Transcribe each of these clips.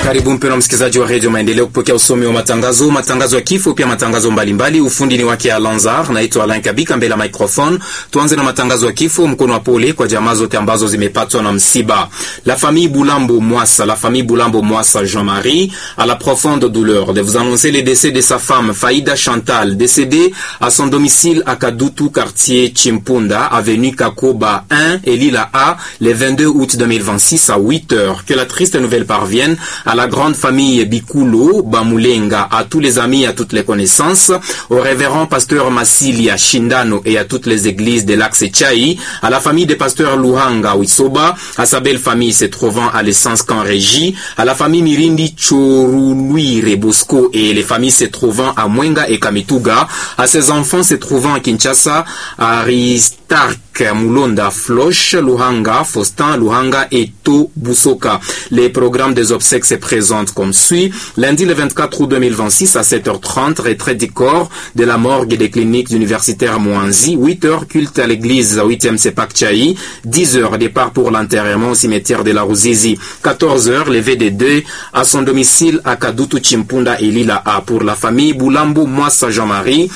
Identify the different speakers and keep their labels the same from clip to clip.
Speaker 1: Karibu mpendwa msikilizaji wa redio Maendeleo kupokea usomi wa matangazo, matangazo ya kifo, pia matangazo mbalimbali. Ufundi ni wake Alanzar, naitwa Alain Kabika mbele ya microphone. Tuanze na matangazo ya kifo. Mkono wa pole kwa jamaa zote ambazo zimepatwa na msiba. La famille Boulambo Mwassa, la famille Boulambo Mwassa Jean-Marie a la profonde douleur de vous annoncer le décès de sa femme Faïda Chantal, décédée à son domicile à Kadutu, quartier Chimpunda, avenue Kakoba 1 et Lila A, le 22 août 2026 à 8 heures. Que la triste nouvelle parvienne à la grande famille Bikulo, Bamulenga, à tous les amis, à toutes les connaissances, au révérend pasteur Massilia Shindano et à toutes les églises de l'Axe Chai, à la famille des pasteurs Luhanga Wisoba, à sa belle famille se trouvant à l'essence qu'en régie, à la famille Mirindi Choruluire Bosco et les familles se trouvant à Mwenga et Kamituga, à ses enfants se trouvant à Kinshasa, à Aristark Mulonda Floche, Luhanga, Faustin, Luhanga et To Busoka. Les programmes des obsèques se présentent comme suit. Lundi le 24 août 2026 à 7h30, retrait du corps de la morgue des cliniques universitaires Mouanzi. 8h, culte à l'église 8e Sepak Chai. 10h, départ pour l'enterrement au cimetière de la Ruzizi. 14h, levé des deux à son domicile à Kadutu Chimpunda et Lila A pour la famille Boulambo Mwassa Jean-Marie.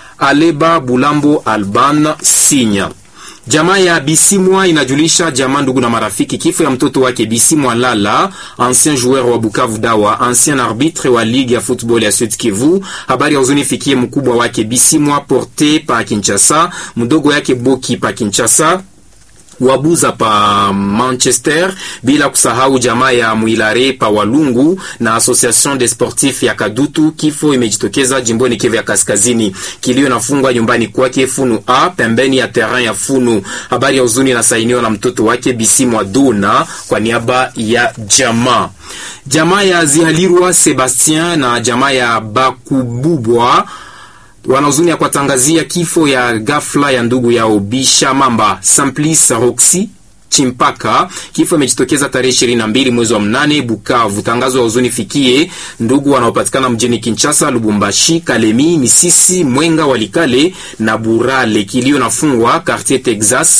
Speaker 1: Aleba Boulambo Alban Signa. Jamaa ya Bisimwa inajulisha jamaa, ndugu na marafiki, kifo ya mtoto wake Bisimwa Lala, ancien joueur wa Bukavu Dawa, ancien arbitre wa ligue ya football ya Sud Kivu. Habari ya huzuni fikie mkubwa wake Bisimwa Porte pa Kinshasa, mdogo yake Boki pa Kinshasa wabuza pa Manchester, bila kusahau jamaa ya Mwilare pa Walungu na Association des Sportifs ya Kadutu. Kifo imejitokeza jimboni Kivu ya Kaskazini, kilio nafungwa nyumbani kwake Funu A pembeni ya terrain ya Funu. Habari ya huzuni inasainiwa na mtoto wake Bisimwa Duna kwa niaba ya jamaa jamaa ya Zihalirwa Sebastien na jamaa ya Bakububwa wanahuzuni ya kuwatangazia kifo ya ghafla ya ndugu yao Bisha Mamba Samplis Roxy Chimpaka. Kifo imejitokeza tarehe ishirini na mbili mwezi wa mnane Bukavu. Tangazo ya huzuni fikie ndugu wanaopatikana mjini Kinshasa, Lubumbashi, Kalemi, Misisi, Mwenga, Walikale na Burale. Kilio nafungwa Quartier Texas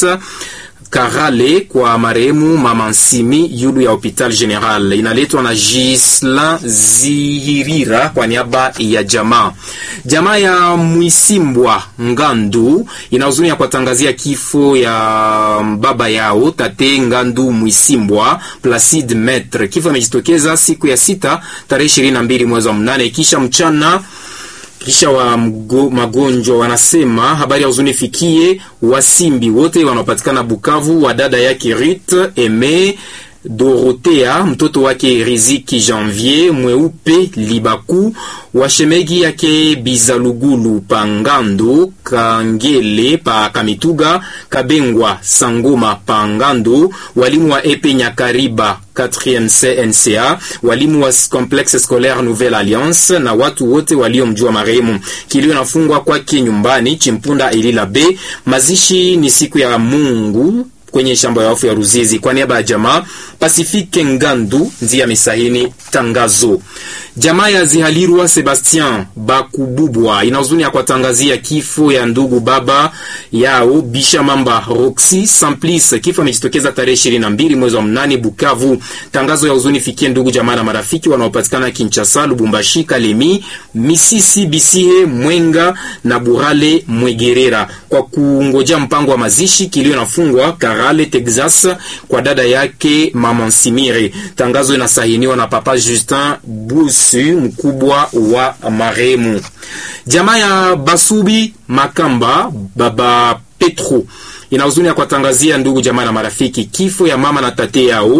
Speaker 1: Karale kwa marehemu mama Nsimi yulu ya hopital general inaletwa na Gisla Zihirira kwa niaba ya jamaa. Jamaa ya Mwisimbwa Ngandu ina huzuni ya kuwatangazia kifo ya baba yao tate Ngandu Mwisimbwa Placide Metre. Kifo imejitokeza siku ya sita tarehe ishirini na mbili mwezi wa mnane kisha mchana kisha wa mgo, magonjwa wanasema habari ya huzuni fikie wasimbi wote wanaopatikana Bukavu, wa dada yake Rit Eme Dorotea, mtoto wake Riziki Janvier Mweupe Libaku, washemegi yake Bizalugulu Pangando Kangele pa Kamituga Kabengwa Sangoma Pangando, walimu wa Epe Nyakariba 4e CNCA, walimu wa Complexe Scolaire Nouvelle Alliance na watu wote waliomjua marehemu. Kilio nafungwa kwake nyumbani Chimpunda Ilila B. Mazishi ni siku ya Mungu kwenye shamba ya wafu ya Ruzizi. Kwa niaba ya jamaa Pasifike Ngandu ndiye amesahini tangazo. Jamaa ya Zihalirwa Sebastien Bakububwa ina huzuni ya kuwatangazia kifo ya ndugu baba yao Bisha Mamba Roxy Samplis. Kifo amejitokeza tarehe ishirini na mbili mwezi wa mnane Bukavu. Tangazo ya huzuni fikie ndugu jamaa na marafiki wanaopatikana Kinshasa, Lubumbashi, Kalemi, Misisi, Bisihe, Mwenga na Burale Mwegerera. Kwa kungojea mpango wa mazishi, kilio nafungwa Karale Texas kwa dada yake mama Nsimire. Tangazo inasahiniwa na papa Justin Busu, mkubwa wa marehemu. Jamaa ya Basubi Makamba baba Petro ina huzuni ya kuwatangazia ndugu jamaa na marafiki kifo ya mama na tate yao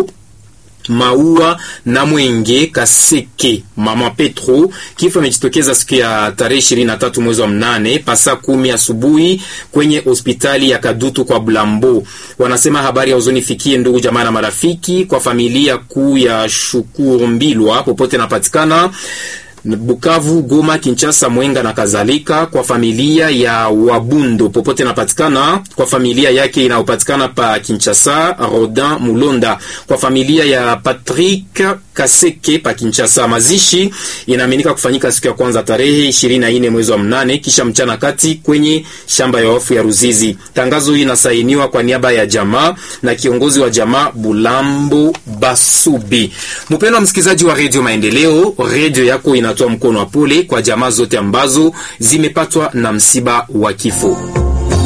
Speaker 1: Maua na Mwenge Kaseke mama Petro. Kifo imejitokeza siku ya tarehe ishirini na tatu mwezi wa mnane pasa kumi asubuhi kwenye hospitali ya Kadutu kwa Blambo. Wanasema habari ya huzuni fikie ndugu jamaa na marafiki, kwa familia kuu ya Shukuru Mbilwa popote napatikana Bukavu, Goma, Kinshasa, Mwenga na kadhalika. Kwa familia ya Wabundo popote inapatikana, kwa familia yake inayopatikana pa Kinshasa, Rodin Mulonda. Kwa familia ya Patrick Kaseke pa Kinshasa, mazishi inaaminika kufanyika siku ya kwanza tarehe 24 mwezi wa mnane kisha mchana kati kwenye shamba ya wafu ya Ruzizi. Tangazo hili inasainiwa kwa niaba ya jamaa na kiongozi wa jamaa Bulambo Basubi. Mpendwa msikilizaji wa Radio Maendeleo, radio yako inatoa mkono wa pole kwa jamaa zote ambazo zimepatwa na msiba wa kifo.